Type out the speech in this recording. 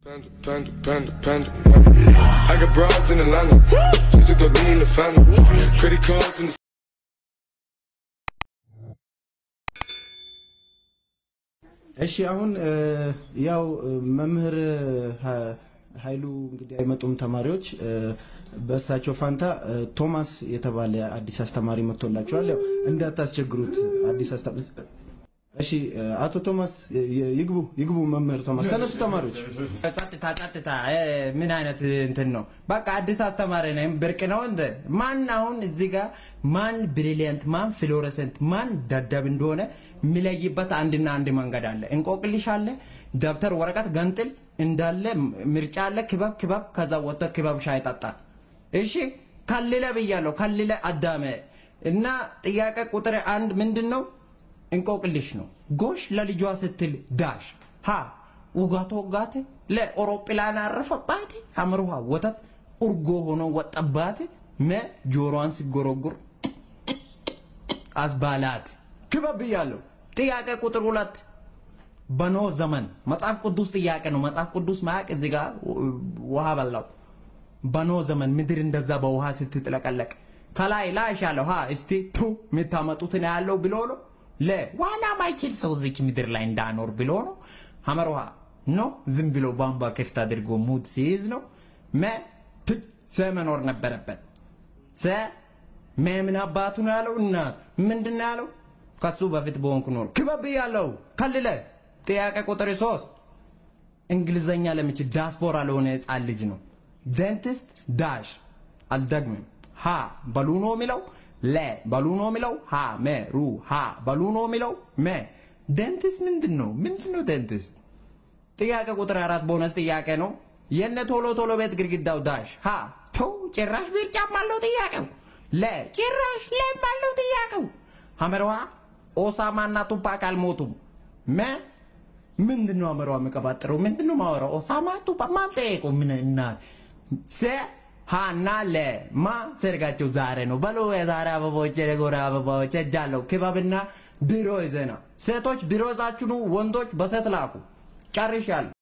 Panda, panda, panda, panda, panda. I got broads in Atlanta. Just to throw me in the family. Credit cards in the እሺ አሁን እ, ያው እ, መምህር ሀ- ኃይሉ እንግዲህ አይመጡም ተማሪዎች እ, በእሳቸው ፋንታ እ, ቶማስ የተባለ አዲስ አስተማሪ መጥቶላቸዋል። ያው እንዳታስቸግሩት አዲስ አስተማሪ እሺ እ, አቶ ቶማስ ይ- ይ- ይግቡ ይግቡ። መምህር ቶማስ ተነሱ ተማሪዎች። ጸጥታ ጸጥታ እ፣ ምን አይነት እንትን ነው? በቃ አዲስ አስተማሪ ነኝ ብርቅ ነው እንደ ማን አሁን እዚህ ጋር ማን ብሪሊየንት ማን ፍሎረሰንት ማን ደደብ እንደሆነ የሚለይበት አንድና አንድ መንገድ አለ። እንቆቅልሽ አለ፣ ደብተር ወረቀት ገንጥል እንዳለ ምርጫ አለ። ክበብ ክበብ ከዛ ወጥቶ ክበብ ሻይ ጠጣል። እሺ ከልለ ብያለሁ፣ ከልለ አዳመ እና ጥያቄ ቁጥር አንድ ምንድን ነው? እንቆቅልሽ ነው። ጎሽ ለልጇ ስትል ዳሽ ሀ ውጋቶ ወጋት ለአውሮፕላን አረፈባት አምርሃ ወተት እርጎ ሆኖ ወጠባት መ ጆሮዋን ሲጎረጉር አስባላት ክበብ ብያለሁ። ጥያቄ ቁጥር ሁለት በኖህ ዘመን መጽሐፍ ቅዱስ ጥያቄ ነው። መጽሐፍ ቅዱስ ማያቅ እዚህ ጋር ውሃ በላው። በኖህ ዘመን ምድር እንደዛ በውሃ ስትጥለቀለቅ ከላይ ላሽ ያለው ሀ እስቲ ቱ የምታመጡትን ያለው ብሎ ነው። ለ ዋና ማይችል ሰው እዚች ምድር ላይ እንዳኖር ብሎ ነው። ሀመር ውሃ ኖ ዝም ብሎ ቧንቧ ክፍት አድርጎ ሙድ ሲይዝ ነው። መ ት ሰ መኖር ነበረበት። ሰ መምን አባቱ ነው ያለው። እናት ምንድን ነው ያለው? ከሱ በፊት በሆንኩ ኖር ክበብ ያለው ከልለ ጥያቄ ቁጥር ሶስት እንግሊዘኛ ለሚችል ዳስፖራ ለሆነ ህፃን ልጅ ነው። ደንቲስት ዳሽ አልደግምም። ሀ በሉ ነው የሚለው ለ በሉ ነው የሚለው ሀ መ ሩ ሀ በሉ ነው የሚለው መ ደንቲስት ምንድን ነው? ምንድን ነው ደንቲስት? ጥያቄ ቁጥር አራት ቦነስ ጥያቄ ነው። የነ ቶሎ ቶሎ ቤት ግድግዳው ዳሽ ሀ ተው ጭራሽ ቢርጫም አለው ጥያቄው ለ ጭራሽ ለም አለው ጥያቄው ሀመርዋ ኦሳማ እና ቱፓክ አልሞቱም መ ምንድን ነው አመራው የሚቀባጥረው? ምንድን ነው ማወራው? ኦሳማ ቱፓክ ማን ጠየቁ? ምን እናት ሰ ሃና ለ ማ ሰርጋቸው ዛሬ ነው በሎ የዛሬ አበባዎች የጎረ አበባዎች እጃለሁ ክበብና ቢሮ ይዘና ሴቶች ቢሮ ይዛችሁ ኑ፣ ወንዶች በሴት ላኩ። ጨርሻለሁ።